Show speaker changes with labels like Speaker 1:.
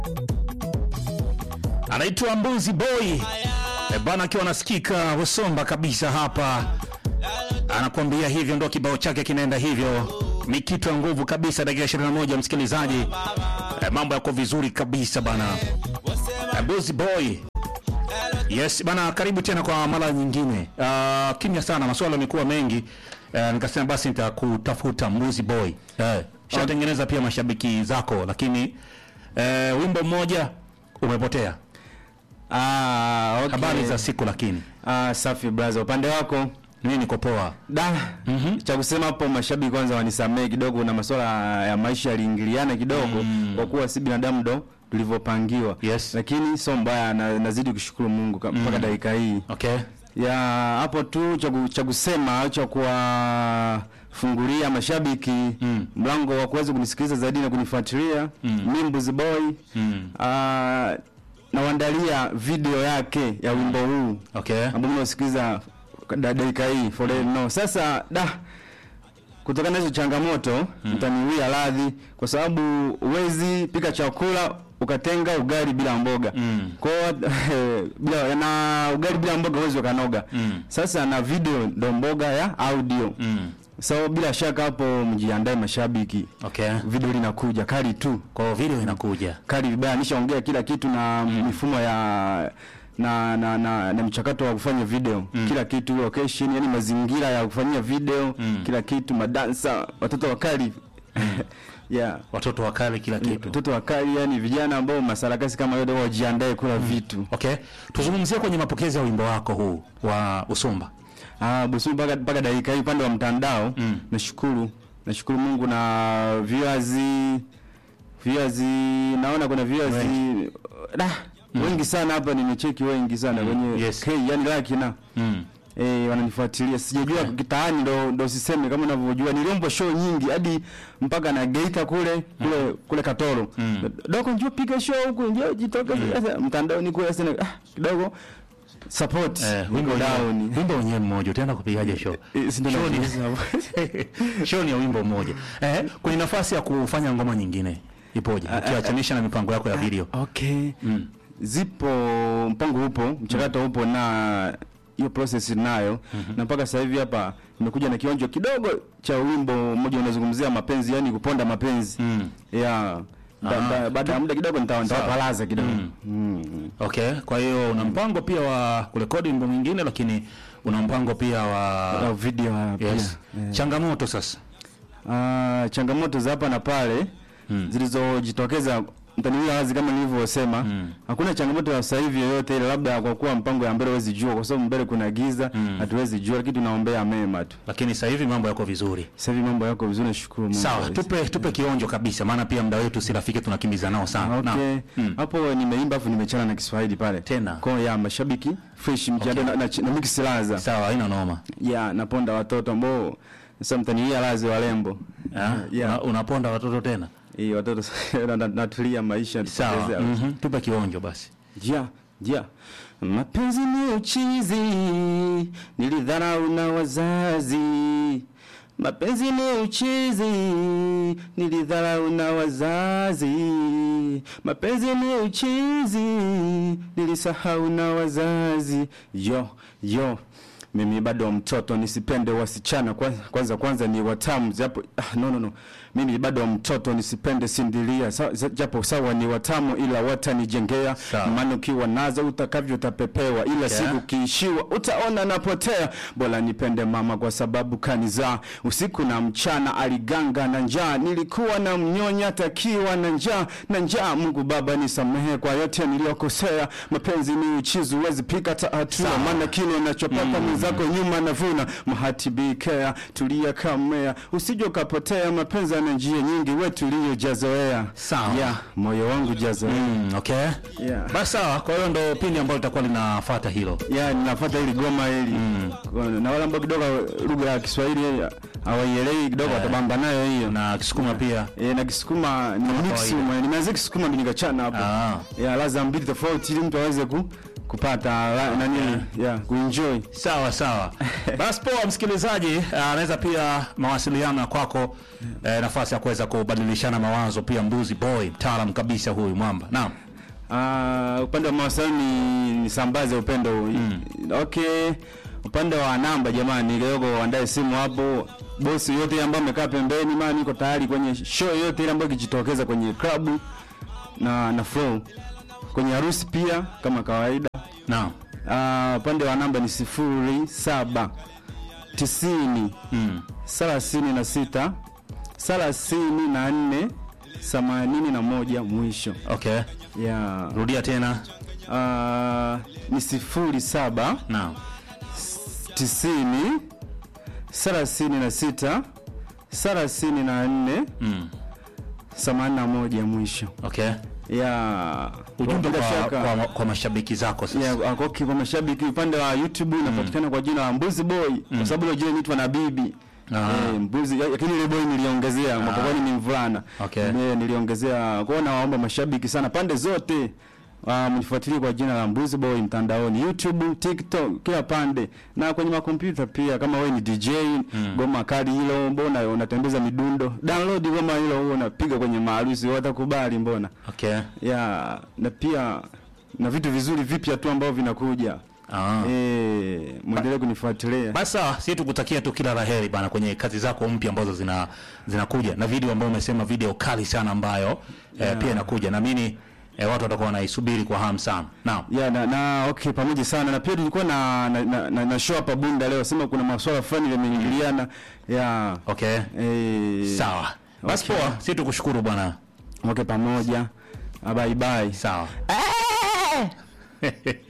Speaker 1: anaitwa Mbuzi Boy e bana, akiwa anasikika Wasomba kabisa hapa, anakuambia hivyo, ndo kibao chake kinaenda hivyo, ni kitu ya nguvu kabisa. Dakika 21 msikilizaji, e, mambo yako vizuri kabisa bana. E, Mbuzi Boy Yes bana, karibu tena kwa mara nyingine. Uh, kimya sana, maswala yamekuwa mengi. Uh, nikasema basi nitakutafuta Mbuzi Boy. Eh, shatengeneza pia mashabiki zako, lakini uh, wimbo mmoja umepotea.
Speaker 2: Ah, okay.
Speaker 1: Habari za siku, lakini
Speaker 2: Ah, safi brother. Upande wako
Speaker 1: mimi niko poa.
Speaker 2: da cha kusema hapo, mashabiki kwanza wanisamee kidogo, na masuala ya maisha yaliingiliana kidogo kwa kuwa si binadamu ndo tulivyopangiwa.
Speaker 1: Yes.
Speaker 2: Lakini sio mbaya, na, nazidi kushukuru Mungu ka- mpaka dakika hii
Speaker 1: Okay.
Speaker 2: ya hapo tu cha ku- cha kusema au cha kuwafungulia mashabiki mlango wa kuweza kunisikiliza zaidi na kunifuatilia mimi Mbuzi Boy Ah, nawaandalia video yake ya wimbo huu
Speaker 1: Okay.
Speaker 2: ambao mnasikiliza da- dakika hii for the no. Sasa da kutokana na hizo changamoto mtaniwia radhi, kwa sababu huwezi pika chakula ukatenga ugali bila mboga
Speaker 1: Mm.
Speaker 2: kwa hiyo, bila na ugali bila mboga huwezi ukanoga.
Speaker 1: Mm.
Speaker 2: Sasa na video ndo mboga ya audio
Speaker 1: Mm.
Speaker 2: so bila shaka hapo mjiandae mashabiki,
Speaker 1: Okay.
Speaker 2: video linakuja kali tu
Speaker 1: Kwa hiyo video inakuja.
Speaker 2: kali vibaya, nishaongea kila kitu na mifumo ya na na, na, na mchakato wa kufanya video kila kitu, location, yani mazingira ya kufanyia video kila kitu, madansa, watoto wakali yeah,
Speaker 1: Watoto wakale kila kitu.
Speaker 2: watoto wakali, yani vijana ambao masarakasi kama yote wajiandae kula vitu.
Speaker 1: Okay. Tuzungumzie kwenye mapokezi ya wimbo wako huu wa Usumba.
Speaker 2: Ah, busu mpaka mpaka dakika hii upande wa mtandao nashukuru nashukuru Mungu na viewers viewers naona kuna viewers da wengi sana hapa nimecheki wengi sana kwenye
Speaker 1: Yes.
Speaker 2: K yani laki na
Speaker 1: Mm.
Speaker 2: eh wananifuatilia sijajua kitaani ndo ndo siseme kama unavyojua niliomba show nyingi hadi mpaka na Geita kule kule kule Katoro doko njoo piga show huku njoo jitokeze sasa mtandaoni kule sasa ah, kidogo support
Speaker 1: Eh,
Speaker 2: wimbo
Speaker 1: wimbo
Speaker 2: down
Speaker 1: wenyewe- wimbo wenyewe mmoja utaenda kupigaje show?
Speaker 2: Eh, si ndio
Speaker 1: Show ni-
Speaker 2: nakuuliza.
Speaker 1: show ni ya wimbo mmoja. Eh, kwenye nafasi ya kufanya ngoma nyingine ipoje? Ukiachanisha na mipango yako ya video.
Speaker 2: Okay. Zipo mpango upo, mchakato upo na hiyo process nayo na mpaka sasa hivi hapa nimekuja na kionjo kidogo cha wimbo mmoja unazungumzia mapenzi, yani kuponda mapenzi.
Speaker 1: Mm.
Speaker 2: Yeah. Ba-
Speaker 1: Ah.
Speaker 2: ba- Baada ya muda kidogo nitawa- nitawapalaza kidogo. Mm.
Speaker 1: Okay, kwa hiyo una mpango pia wa kurekodi wimbo mwingine lakini una mpango pia
Speaker 2: Na
Speaker 1: wa
Speaker 2: video hapa
Speaker 1: yes.
Speaker 2: pia.
Speaker 1: Changamoto sasa.
Speaker 2: Ah, changamoto za hapa na pale zilizojitokeza mtaniwia wazi kama nilivyosema, hakuna changamoto ya sasa hivi yoyote ile, labda kwa kuwa mpango ya mbele huwezi jua, kwa sababu mbele kuna giza, hatuwezi jua, lakini tunaombea mema tu.
Speaker 1: Lakini sasa hivi mambo yako vizuri.
Speaker 2: Sasa hivi mambo yako vizuri, nashukuru Mungu.
Speaker 1: Sawa, tupe tupe kionjo kabisa maana pia muda wetu si rafiki tunakimbiza nao sana.
Speaker 2: Okay.
Speaker 1: Naam. Mm.
Speaker 2: Hapo nimeimba afu nimechana na Kiswahili pale.
Speaker 1: Tena.
Speaker 2: Kwa ya mashabiki fresh mjadala na, na, na mix laza.
Speaker 1: Sawa, haina noma.
Speaker 2: Ya naponda watoto ambao sasa mtaniia lazi walembo.
Speaker 1: Ah,
Speaker 2: Yeah.
Speaker 1: una- unaponda watoto tena.
Speaker 2: Eh, watoto na- na- natulia maisha
Speaker 1: Sawa.
Speaker 2: tupotezea.
Speaker 1: Mhm. Tupe kionjo basi.
Speaker 2: Ja, ja. Mapenzi ni uchizi, nilidharau na wazazi. Mapenzi ni uchizi, nilidharau na wazazi. Mapenzi ni uchizi, nilisahau na wazazi. Yo, yo. Mimi bado mtoto nisipende wasichana kwanza kwanza, kwanza ni watamu japo ah, no, no, no. Mimi bado mtoto nisipende sindilia sa, sa, japo sawa ni watamu ila watanijengea
Speaker 1: Sawa.
Speaker 2: maana ukiwa nazo utakavyo utapepewa ila siku kiishiwa utaona napotea bora nipende mama kwa sababu kanizaa usiku na mchana aliganga na njaa nilikuwa na mnyonya takiwa na njaa na njaa Mungu Baba nisamehe kwa yote niliyokosea mapenzi ni uchizi huwezi pika ta hatua
Speaker 1: Sawa.
Speaker 2: maana kile unachopata mwenzako nyuma navuna mahati bikea tulia kamea usije ukapotea mapenzi yana njia nyingi we tuliyojazoea
Speaker 1: Sawa.
Speaker 2: yeah, moyo wangu jazoea
Speaker 1: Mm, okay.
Speaker 2: Yeah.
Speaker 1: Basi sawa, kwa hiyo ndo pindi ambalo litakuwa linafuata hilo.
Speaker 2: ya ninafuata hili goma hili na wale ambao kidogo lugha ya Kiswahili hawaielewi kidogo watabamba nayo hiyo
Speaker 1: Na Kisukuma pia.
Speaker 2: e, na Kisukuma ni mix
Speaker 1: kawaida.
Speaker 2: ume nimeanza Kisukuma ndio nikachana hapo
Speaker 1: Ah.
Speaker 2: ya laza mbili tofauti ili mtu aweze ku kupata la- nani yeah, kuenjoy
Speaker 1: Sawa sawa. Basi poa, msikilizaji, eh, anaweza pia mawasiliano ya kwako, eh, nafasi ya kuweza kubadilishana mawazo pia. Mbuzi Boy, mtaalam kabisa huyu mwamba. Naam.
Speaker 2: Ah, upande wa mawasiliano ni nisambaze upendo mm. Okay, upande wa namba jamani, kidogo waandae simu hapo. Bosi yote ambaye amekaa pembeni, maana niko tayari kwenye show yote ile ambayo ikijitokeza kwenye club na na flow, kwenye harusi pia kama kawaida.
Speaker 1: Naam.
Speaker 2: Ah, upande wa namba ni sifuri saba tisini
Speaker 1: Mm.
Speaker 2: thelathini na sita thelathini na nne themanini na moja mwisho
Speaker 1: Okay.
Speaker 2: yeah.
Speaker 1: Rudia tena.
Speaker 2: Ah, ni sifuri saba
Speaker 1: Naam.
Speaker 2: tisini thelathini na sita thelathini na nne
Speaker 1: Mm.
Speaker 2: themanini na moja mwisho
Speaker 1: Okay.
Speaker 2: ya
Speaker 1: Ujumbe
Speaker 2: bila
Speaker 1: kwa,
Speaker 2: shaka.
Speaker 1: kwa, kwa mashabiki zako sasa.
Speaker 2: Ya, kwa, kwa kwa mashabiki upande wa YouTube inapatikana kwa jina la Mbuzi Boy kwa sababu ile jina inaitwa na bibi
Speaker 1: Ah.
Speaker 2: eh, mbuzi lakini ile boy niliongezea mapokoni ni mvulana
Speaker 1: Okay.
Speaker 2: eh, niliongezea kwa hiyo nawaomba mashabiki sana pande zote Uh, mnifuatilie kwa jina la Mbuzi Boy mtandaoni YouTube, TikTok, kila pande na kwenye makompyuta pia. Kama wewe ni DJ goma kali hilo, mbona unatembeza midundo, download goma hilo, huo unapiga kwenye maharusi, watakubali mbona
Speaker 1: Okay.
Speaker 2: ya na pia na vitu vizuri vipya tu ambavyo vinakuja
Speaker 1: Ah.
Speaker 2: eh, mwendelee kunifuatilia
Speaker 1: Basi sawa, sisi tukutakia tu kila laheri bana kwenye kazi zako mpya ambazo zina zinakuja na video ambayo umesema video kali sana ambayo eh, pia inakuja. Naamini eh, watu watakuwa wanaisubiri kwa hamu sana. Naam.
Speaker 2: ya na, na okay pamoja sana na pia tulikuwa na na, na, na, na show hapa Bunda leo, sema kuna masuala fulani yameingiliana ya
Speaker 1: Okay.
Speaker 2: eh,
Speaker 1: Sawa. Basi
Speaker 2: Okay.
Speaker 1: poa, sisi tukushukuru bwana.
Speaker 2: okay pamoja, bye bye.
Speaker 1: Sawa.